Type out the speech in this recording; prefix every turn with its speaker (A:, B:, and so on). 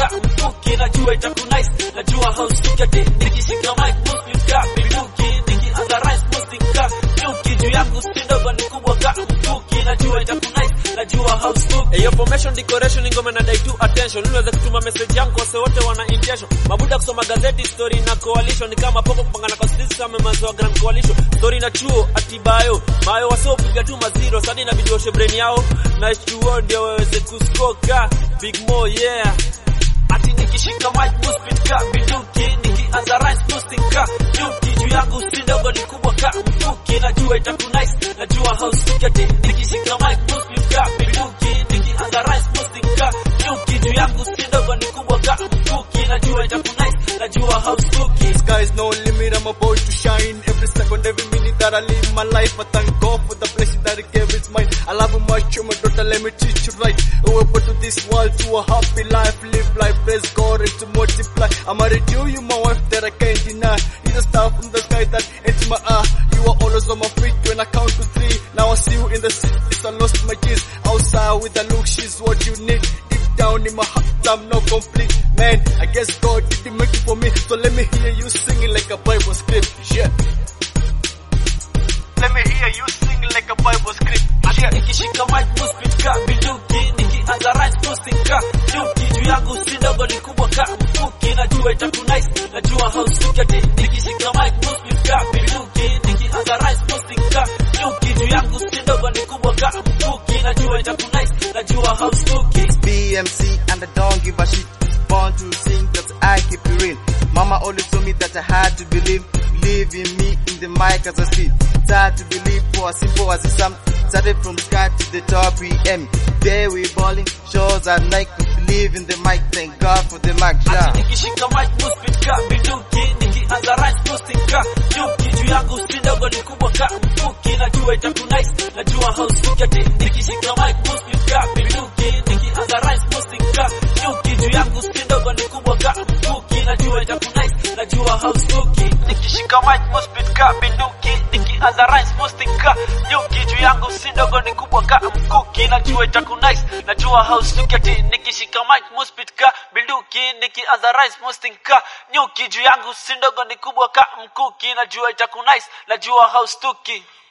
A: ka mkuki najua itakunice najua haustuki ati nikishika mic muslim ka binduki nikianza rhymes muslim ka nyuki juu yangu si ndogo ni kubwa ka mkuki najua itakunice najua haustuki
B: Eyo formation decoration ngome na dai tu attention. Unaweza kutuma message yangu kwa wote wana intention. Mabuda kusoma gazeti story na coalition ni kama poko kupangana kwa sisi kama mazo grand coalition. Story na chuo atibayo. Mayo wasio piga tu maziro sadi na video brain yao. Na chuo ndio waweze kuskoka. Big Mo yeah.
A: ati nikishika mic muslim ka binduki nikianza rhymes muslim ka nyuki juu yangu si ndogo ni kubwa ka mkuki najua itakunice najua haustuki ati nikishika mic muslim ka binduki nikianza rhymes muslim ka nyuki juu yangu si ndogo ni kubwa ka mkuki najua itakunice najua haustuki
C: Sky is no limit, I'm about to shine every second, every minute that I live my life. I thank God for the blessing that He gave is mine. I love you much, oh my daughter, let me teach you right. Oh, put to this world to a happy life, live life, praise God and to multiply. I'm married to you, my wife that I can't deny. You're the star from the sky that enter my eye. You are always on my feet when I count to three. Now I see you in the city, I lost my keys. Outside with the look, she's what you need. Deep down in my heart, I'm not complete. Man, I guess God didn't make it for me. So let me hear you singing like a Bible script. Yeah. Let me hear you singing like a Bible script.
A: ati
C: Yeah.
A: nikishika mic muslim ka binduki nikianza rhymes muslim ka nyuki juu yangu si ndogo ni kubwa ka mkuki najua itakunice najua haustuki ati nikishika mic muslim ka binduki nikianza rhymes muslim ka nyuki juu yangu si ndogo ni kubwa ka mkuki najua itakunice najua haustuki
D: BMC and I don't give a shit. Born to sing that I keep it real. Mama always told me that I had to believe. Believe in me in the mic as I speak. It's hard to believe for as simple as it's some. Started from sky to the top PM. There we balling, shows at night. Believe in the mic, thank God for the mic.
A: ati
D: Yeah.
A: nikishika mic muslim ka binduki nikianza rhymes muslim ka nyuki juu yangu si ndogo ni kubwa ka mkuki najua itakunice najua haustuki ati nikishika mic muslim ka binduki nikianza rhymes muslim ka nyuki juu yangu si ndogo ni kubwa ka mkuki najua itakunice najua haustuki nikishika mic muslim ka binduki nikianza rhymes muslim ka nyuki juu yangu si ndogo ni kubwa ka mkuki najua itakunice najua haustuki ati nikishika mic muslim ka binduki nikianza rhymes muslim ka nyuki juu yangu si ndogo ni kubwa ka mkuki najua itakunice najua haustuki